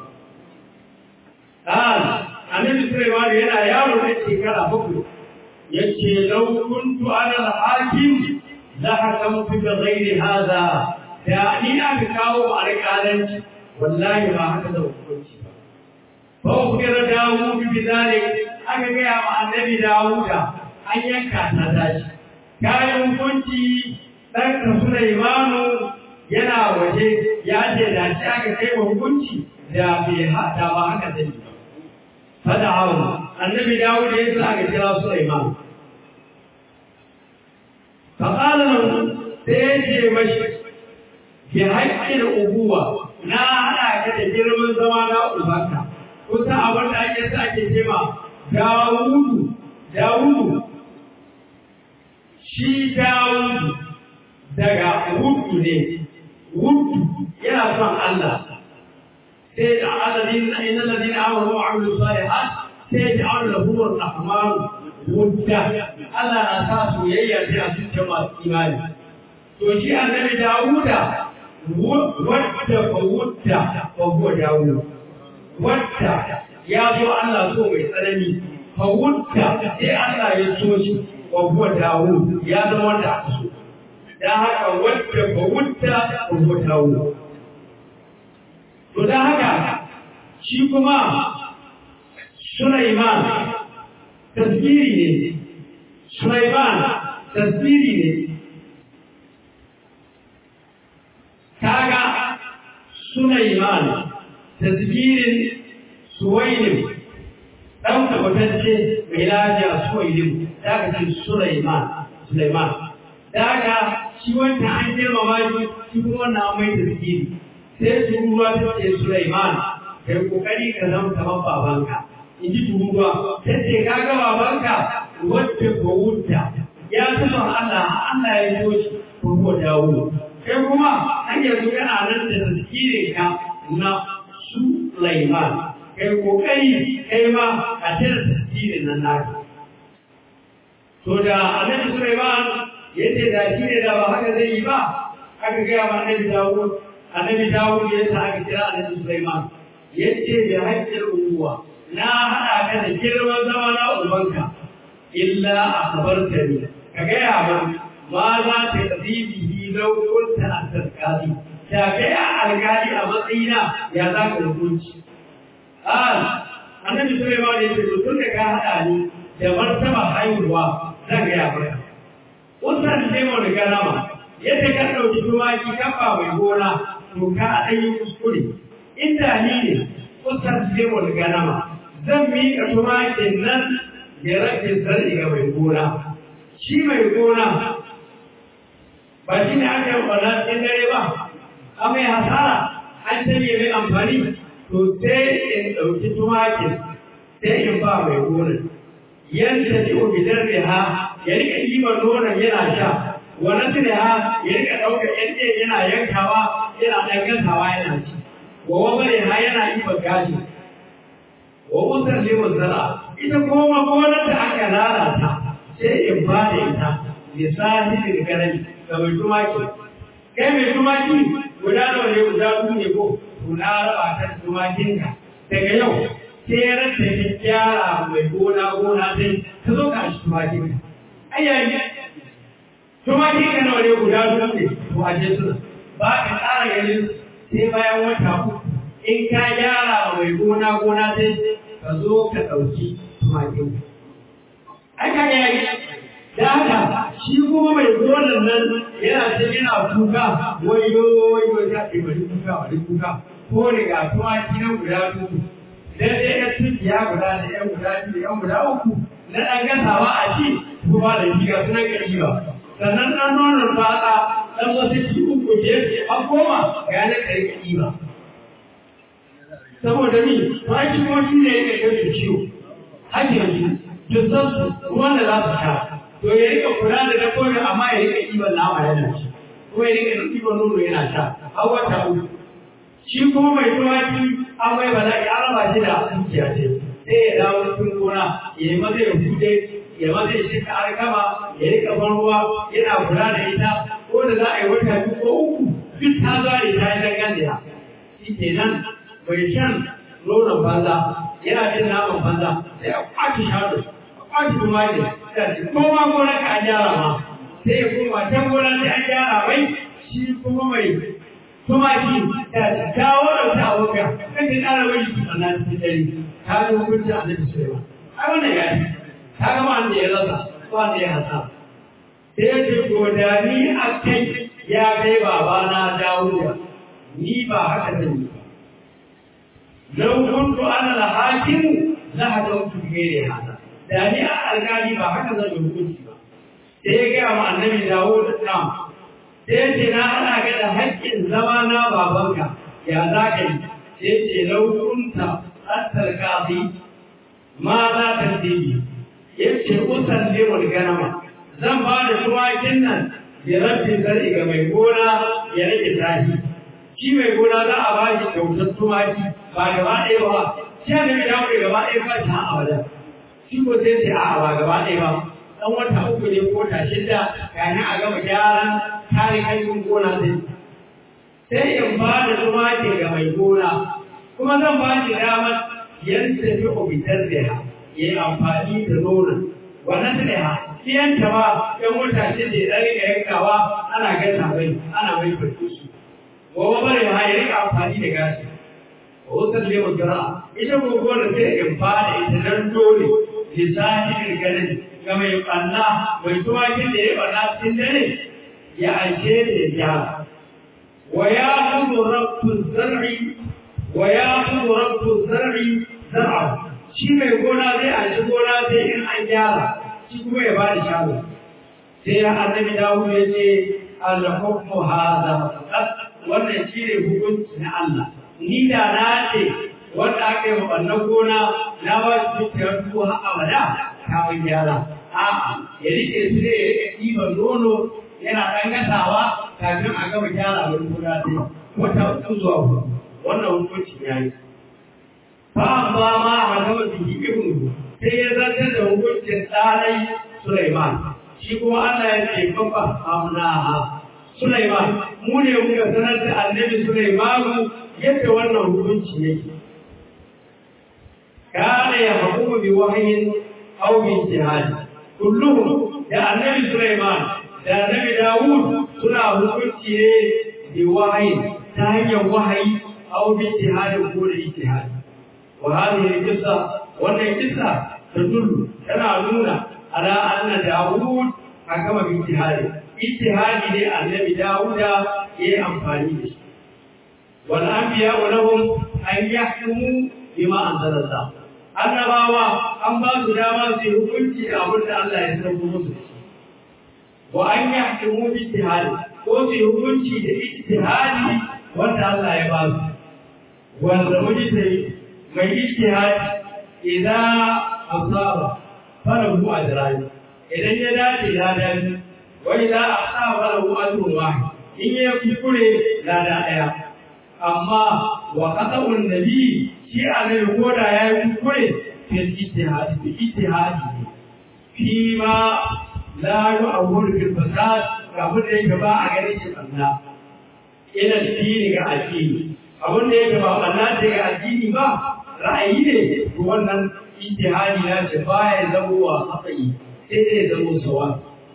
Ah, annabi Sulaiman yana yaro da shekara bakwai yace law kuntu ana al-hakim la hakamtu bi ghairi hadha da ni aka kawo alƙalanci wallahi ba haka da hukunci ba fa ukira Dawud bi zalik aka ga ma annabi Dawud an yanka ta dashi kayan hukunci dan ka Sulaiman yana waje ya ce da shi aka kai hukunci da bai hada ba haka zai ba fada'ahu annabi Dawud ya sa aka kira Sulaiman فقال له سيجي مشي بحق الأبوة na haɗa ka da girman zama na ubanka kusa abin da ake sa ake cema Dawudu Dawudu shi Dawudu daga wudu ne wudu yana son Allah sai da aladin inna ladina amanu wa amilu salihat sai da Allah lahumur rahman wudda Allah na sa soyayya sai a zuciyar masu imani to shi annabi Dawuda wadda fa wudda fa huwa Dawud wadda ya zo Allah so mai tsanani fa wudda sai Allah ya so shi wa huwa dawo ya zama wanda aka so dan haka wanda ba wutta wa huwa dawo to dan haka shi kuma Sulaiman tasbiri ne Sulaiman tasbiri ne kaga Sulaiman tasbirin Suwailim dan tabbatacce mai lafiya Suwailim daga ce Sulaiman Sulaiman daga shi wanda an girmama shi shi kuma wannan an mai tasbiri sai turuwa ta ce Sulaiman kai kokari ka zama kamar babanka in ji turuwa ta ce kaga babanka wadda ko wuta ya fi son Allah Allah ya yi shi ko ko dawo kai kuma an yanzu kana nan da tasirin ka na Sulaiman kai kokari kai ma a tare tasirin nan naka to da Annabi Sulaiman yace da shi ne da ba haka zai yi ba aka ga ma Annabi Dawud Annabi Dawud ya sa aka kira Annabi Sulaiman yace da haƙƙin uwa na haɗa ka da girman zama na ubanka illa akhbartani ka gaya min ma za ta qadibihi law kunta at-tasqadi ta gaya alƙali a matsayina ya za ka hukunci ah annabi Sulaiman ya ce tun da ka haɗa ni da martaba haihuwa zan gaya maka wannan ne mu da garama yadda ka ɗauki tumaki kafa mai gona to ka ɗan yi kuskure inda ni ne kusan ne mu da garama zan miƙa tumakin nan ya rage zarri ga mai gona shi mai gona ba shi ne aka yi ɓana cikin dare ba a mai hasara an canje mai amfani to sai in ɗauki tumakin sai in ba mai gona yadda ji ubidar da ha ya rika ɗiba nonon yana sha wani tuni ha ya rika ɗauka ƴan yana yankawa yana ɗan gasawa yana ci wa wabare ha yana ɗiba gashi wa usar liman zara ita kuma gonar da aka lalata sai in ba da ita misali da garami ga mai tumaki kai mai tumaki guda nawa ne guda biyu ne ko to na raba ta tumakinka daga yau sai ranta ta gyara mai gona gona sai ka zo ka shi tumakinka ayyayi tumakinka nawa ne guda biyu ne to a je suna ba ka tsara ganin sai bayan wata uku in ka gyara mai gona gona sai ka zo ka ɗauki tumakin. Aka yayi, da haka shi kuma mai gonan nan yana ta yana kuka, wayo wayo ta ce bari kuka bari kuka, ko riga tumaki nan guda uku, dan dai ya tukiya guda da yan guda biyu yan guda uku, na ɗan gasawa a ci ko ba da shiga suna ƙarfi ba. Sannan ɗan nonon fata ɗan wasu ci uku ke an koma ga yanar ƙarfi ba. saboda ni ba shi ko shi ne yake kai ciwo haka yanzu duk san su ruwan da za su sha to ya rika kula da dabbobi amma ya rika ɗiban nama yana ci ko ya rika ɗiban nono yana sha har wata uku shi kuma mai tumaki an mai bala'i an raba shi da dukiya ce sai ya dawo cikin gona ya yi maza ya hude ya maza ya shika alkama ya rika ban ruwa yana kula da ita ko da za a yi wata biyu ko uku duk ta zare ta yi dangane shi kenan bai shan nonon banza yana jin naman banza sai a kwaci shado a kwaci tumaki da ko ma gona ka an gyara ma sai ya koma can gona sai an gyara mai shi kuma mai tumaki da dawo da ta abokan kan ta ƙara mai shi sannan cikin dare ta ga hukunci a nan Sulaiman ai wannan ya ce ta ga wanda ya rasa wanda ya hasa sai ya ce godani a kai ya kai babana Dawuda ni ba haka zan yi ba لو كنت انا الحاكم لحكمت بغير هذا داني القاضي ba haka zan hukunci ba sai ya ga ma annabi Dawud nan sai ce na ana ga da haƙƙin zama na babanka ya za ka yi sai ce lau kunta attar qadi ma za ta tibi yace usan limul ganama zan ba da tuwakin nan ya rabbi zari ga mai gona ya rike tashi shi mai gona za a ba shi kyautar tumaki ba gaba ɗaya ba shi ne mai dawo gaba ɗaya ba ta a wajen shi ko sai ce a ba gaba ɗaya ba ɗan wata uku ne ko ta shida kayan a gama gyaran kare aikin gona sai sai in ba da tumaki ga mai gona kuma zan ba shi damar yan tafi obitar da ya yi amfani da nonon wannan da ya Siyanta ba ‘yan wata ce da ya rika yankawa ana gasa mai ana mai farko su. Gobe bare ma ya rika amfani da gashi. Wasan lewa zira ita gobe da sai in fada ita dan dole lissafi ganin ga mai ɓanna mai tuwakin da ya ɓanna cikin dare ya aike da ya gyara. Wa ya kudu rabtu zar'i wa ya kudu rabtu zar'i zar'a shi mai gona zai aiki gona sai in an gyara shi kuma ya ba da shago sai ya annabi dawo ya ce al-hukmu hadha wannan shi ne hukunci na Allah ni da na ce wanda aka yi mabannan gona na ba shi dukiyar su har abada kawai gyara a'a ya rike su ne ya rike ɗiban nono yana ɗan gasawa kafin a gama gyara wani gona sai wata uku zuwa huɗu wannan hukunci ya yi ba ba ma a gama biki ibnu sai ya zartar da hukuncin tsarai Sulaiman shi kuma Allah ya ce fafa amnaha Sulaiman mu ne muka sanar da annabi Sulaiman yadda wannan hukunci yake kana ya hukumu bi wahyin aw bi ijtihad kulluhum da annabi Sulaiman da annabi Dawud suna hukunci ne bi wahyin ta hanyar wahayi aw bi ijtihad ko da ijtihad وهذه القصة وأن القصة تدل كما نونا على أن داوود حكم باجتهاده اجتهاد للنبي داوود هي أنفاني والأنبياء لهم أن يحكموا بما أنزل الله annabawa an ba su dama su yi hukunci da abin da Allah ya sauko musu wa an yi hakimu bi ijtihadi ko su yi hukunci da ijtihadi wanda Allah ya ba su wanda mujtahid mai ijtihad idan asaba falahu ajran idan ya dace ya dace wa idan asaba falahu ajrun wahid in ya kuskure lada daya amma wa qata'un nabi shi annabi koda ya yi kuskure fil ijtihad bi ijtihad fi ma la yu'awwal fil fasad ga mun da yake ba a ganin shi Allah ila dini ga addini abin da yake ba Allah da ga addini ba ra'ayi ne to wannan ijtihadi na ce baya zama wa haƙi sai dai zama sawa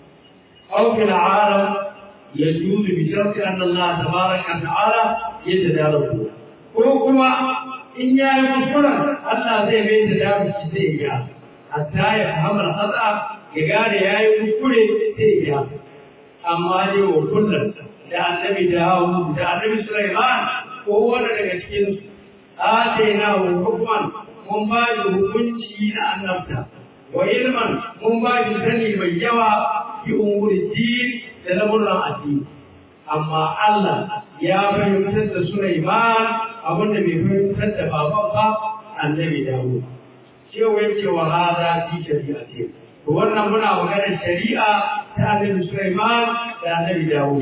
aw fil alam yajuz bi sharti anna Allah tabaraka wa ta'ala yatadaraku ko kuma in ya yi kuskura Allah zai mai da dabici zai ya hatta ya fahimta khata ya gane ya yi kuskure sai ya amma dai wa kullum da annabi Dawud da annabi Sulaiman ko wanda daga cikin su آتيناه حكما من بعد hukunci na annabta wa ilman mun ba shi sani mai yawa fi umuri din da lamuran addini amma Allah ya fahimtar da Sulaiman abinda bai fahimtar da baban ba annabi Dawud cewa yake wa hada fi shari'a ce to wannan muna maganar shari'a ta annabi Sulaiman da annabi Dawud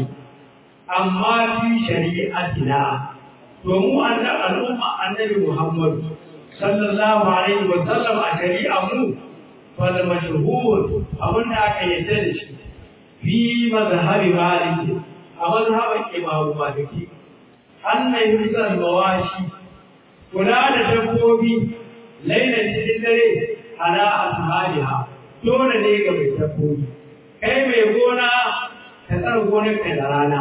amma fi shari'atina domin annan al'umma annabi Muhammad sallallahu alaihi wa sallam a shari'a mu fal mashhur abin da aka yadda da shi fi mazhabi maliki a mazhaban imamu maliki anna yusal mawashi kula da dabbobi laila cikin dare ala ashabiha dole ne ga mai dabbobi kai mai gona ka tsara gonar ka da rana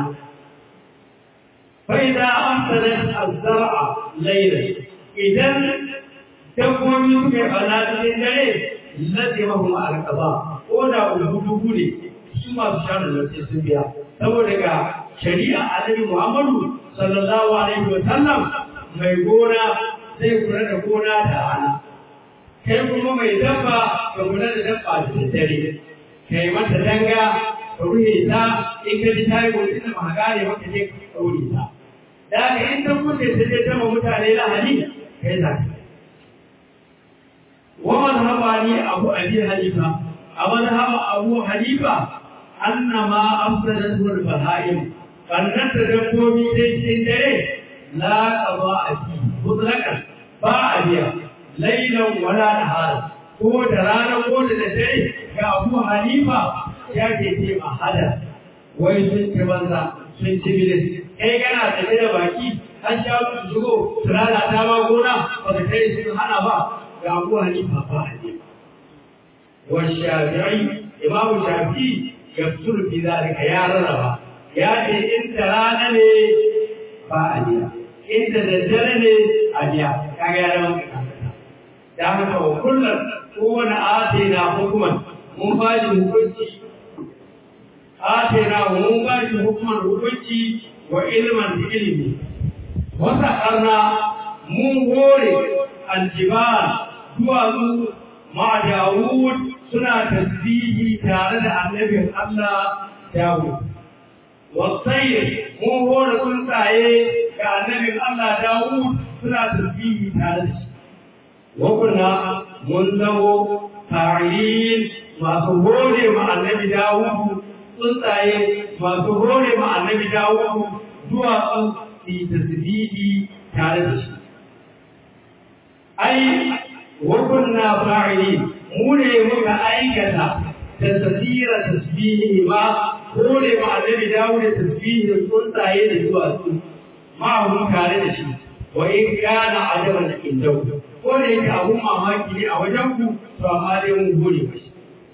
فإذا أمسدت الزرع ليلا إذا تكون في بنات الليل لزمهم على القضاء ولا وجوده لي ثم بشار التي سبيا saboda ga shari'a annabi Muhammadu sallallahu alaihi wa sallam mai gona zai kula da gona da rana kai kuma mai dabba ka kula da dabba da dare kai mata danga ka ruhe ta in ka ji ta yi wani da ba gane maka je ka ɗaure ta da haka in ta mutu ta je tama mutane lahani kai za ka wa mazhaba ni abu abi hanifa a mazhaba abu hanifa annama afsadat wal bahaim kannan da dabbobi dai cikin dare la qada abi mutlaqan ba a biya lailan wala nahara ko da rana ko da dare ga abu hanifa ya ke ce mahada wai sun ci banza sun ci bilis kai kana tafe da baki an sha su shigo su lalata ma gona ba ka kai sun hana ba ga abu hanifa ba a ne wa shafi'i imamu shafi ya fituru fi zalika ya rarraba ya ce in da rana ne ba a biya in da daddare ne a biya kaga ya zama kakakata da haka wa kullum kowane ate na hukuman mun ba shi hukunci ate na mun ba shi hukuman hukunci wa ilman da ilimi wata karna mun hore aljibal duwatsu ma Dawud suna tasbihi tare da annabin Allah Dawud. Wasai mun hore tsuntsaye ga annabin Allah Dawud suna tasbihi tare da shi. Wakuna mun zamo fa'ilin masu hore ma annabi Dawud tsuntsaye masu hore ma annabi Dawud duwatsu su tasbihi tare da shi. ai wakunna fa'ili mu ne muka aikata da tasira tasbihi ma ko ne ma annabi dawo da tasbihi da tsuntsaye da zuwa su ma mun kare da shi wa in kana ajaban da indau ko ne yake abun mamaki ne a wajen ku to amma dai mun gode mashi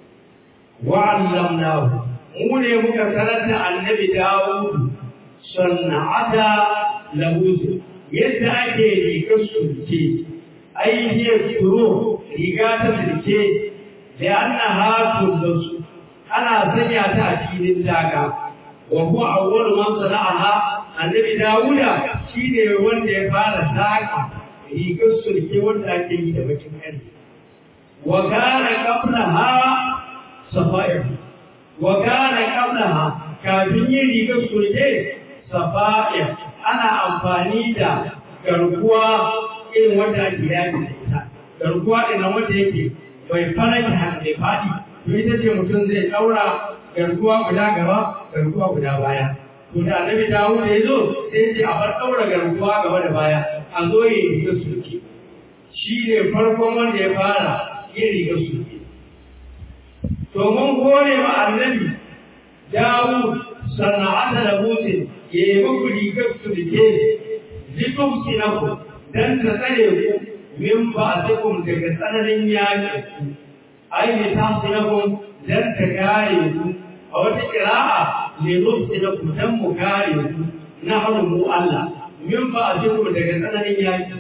wa allamnahu mu ne muka karanta annabi dawo sanna'ata lahu yadda ake rigar sulke aihiyar turo riga ta sirke da ana hatun da su ana sanya ta a filin daga wa huwa awwal man sana'aha annabi dawuda shine wanda ya fara saka rigar sulke wanda ake yi da bakin kare wa kana qablaha safa'ir wa kana qablaha kafin yin rigar sulke safa'ir ana amfani da garkuwa irin wanda ake yaki da ita garkuwa ina wanda yake bai faraki har da faɗi to ita ce mutum zai ɗaura garkuwa guda gaba garkuwa guda baya to da annabi dawo da ya zo sai ce a bar ɗaura garkuwa gaba da baya a zo ya yi rigar sulki shi ne farkon wanda ya fara yin rigar sulki to mun kore ma annabi dawo sana'ata da mutum ya yi muku rigar sulke litumsi na ku dan ta tsare ku min ba zakum daga tsananin yaƙi ku ai ne ta sinakum dan ta kare ku a wata kira'a ne rumsi na ku dan mu kare ku na hannun mu Allah min ba zakum daga tsananin yaƙi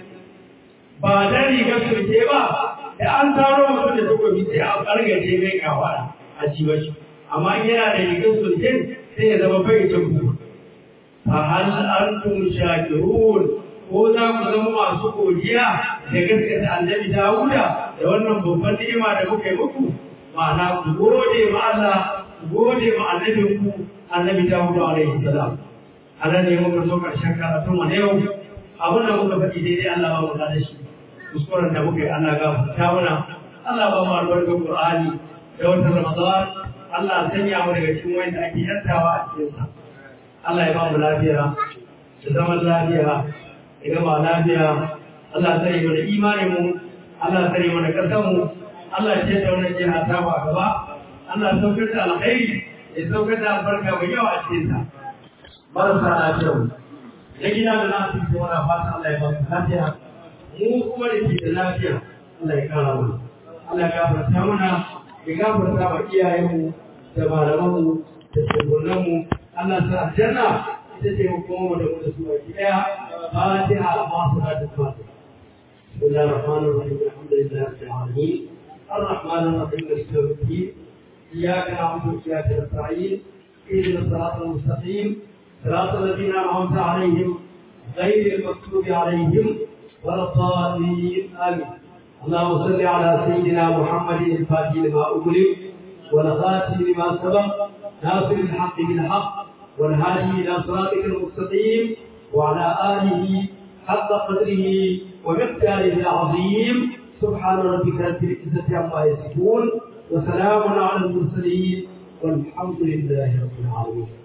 ba dan riga sulke ba da an taro mutum da takobi sai a kargace mai kawara a ciwo shi amma in yana da rigar sulke sai ya zama bai cin ku fa hal antum shakirun ko za ku zama masu godiya da gaskata annabi Dawuda da wannan babban ni'ima da muka yi muku ma'ana ku gode ma Allah ku gode ma annabin ku annabi Dawuda alaihi salam anan ne muka so karshen karatun mu na yau abin da muka faɗi daidai Allah ba mu da shi kuskuren da muka yi Allah gafarta mana Allah ba mu albarkar Qur'ani da watan Ramadan Allah sanya mu daga cikin wanda ake yantawa a cikin sa Allah ya ba mu lafiya da zaman lafiya ya gama lafiya Allah tsare mana imanin mu Allah tsare mana kasan mu Allah ya ce wannan jiha ta ba gaba Allah saukar da alkhairi ya saukar da albarka mai yawa a cikin ta marasa lafiya mu na gida da nasu ke wani fata Allah ya ba su lafiya mu kuma da ke da lafiya Allah ya kara mana Allah ya gafarta mana ya gafarta wa iyayenmu da malamanmu da shugabanninmu Allah sa aljanna ita ce hukumar da mu da su baki daya فاتحة مع صلاة الفاتحة بسم الله الرحمن الرحيم الحمد لله رب العالمين الرحمن الرحيم مالك يوم الدين إياك نعبد وإياك نستعين اهدنا الصراط المستقيم صراط الذين أنعمت عليهم غير المغضوب عليهم ولا الضالين آمين اللهم صل على سيدنا محمد الفاتح لما أغلق والخاتم لما سبق ناصر الحق بالحق والهادي إلى صراطك المستقيم وعلى آله حق قدره ومقداره العظيم سبحان ربك رب العزة عما يصفون وسلام على المرسلين والحمد لله رب العالمين